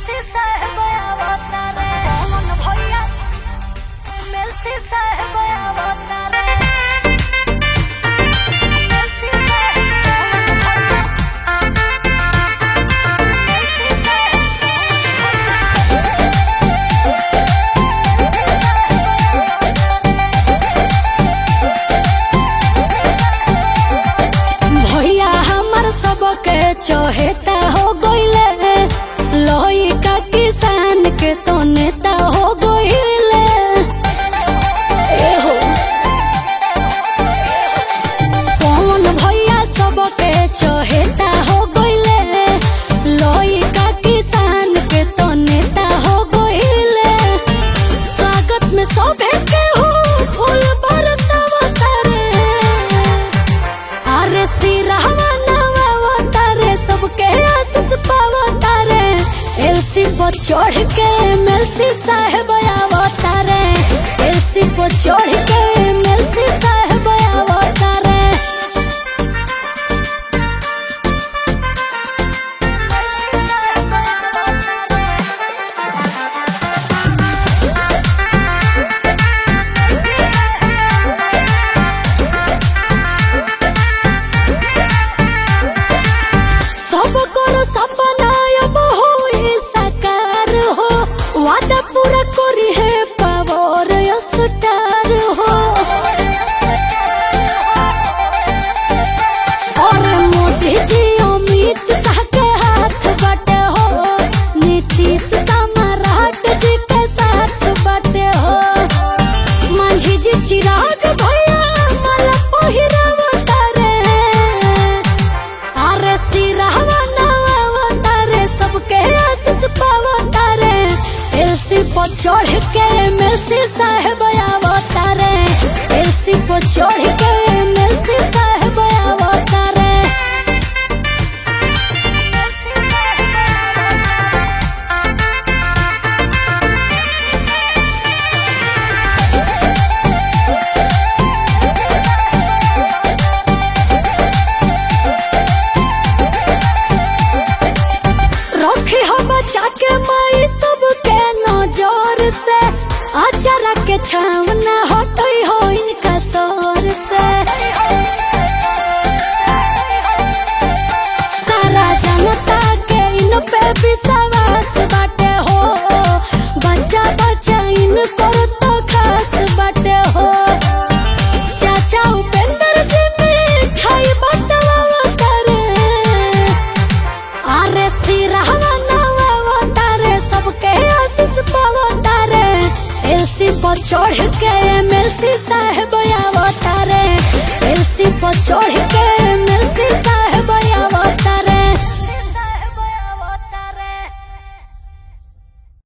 मेलसी साहेब अवतारे पवन भैया मेलसी साहेब अवतारे मेलसी साहेब पवन भैया मेलसी साहेब भैया हमर सबके चहेता हो गइले लोही का किसान के तो नेता हो गइले एहो कौन भैया सबके चहेता हो गइले लोही का किसान के तो नेता हो गइले स्वागत में सभे के हो फूल बरसावता रे अरे सिरहवा नवा तारे सबके आशीष पावा तारे एलसी पर चढ़ के मेलसी साहेब आवतारे एलसी पर चढ़ के मेलसी साहेब आवतारे सब करो सपना अब होई साकार हो वादा पूरा करी है पावर स्टार हो और मोदी जी अमित शाह के हाथ बाटे हो नीतीश सम्राट जी के साथ बाटे हो मांझी जी चिराग भैया माला पहिरावतारे अरे सिरहवा नवावतारे सबके आशीष पावतारे एलसी पर चढ़ के मेलसी साहेब आवतारे एलसी पर चढ़ के मेलसी साहेब आवतारे रखे हो बचा के माई सबके नजर से अचारा के छावना हटई हो इनका सर से सारा जनता के इन पे विश्वास बाटे हो बच्चा बच्चा इन कर तो खास बाटे हो चाचा उपेंद्र जी मिठाई बटवा करे अरे सिरहवा नवा तारे सबके आशीष पावा तारे एलसी पर चढ़ के एमएलसी साहेब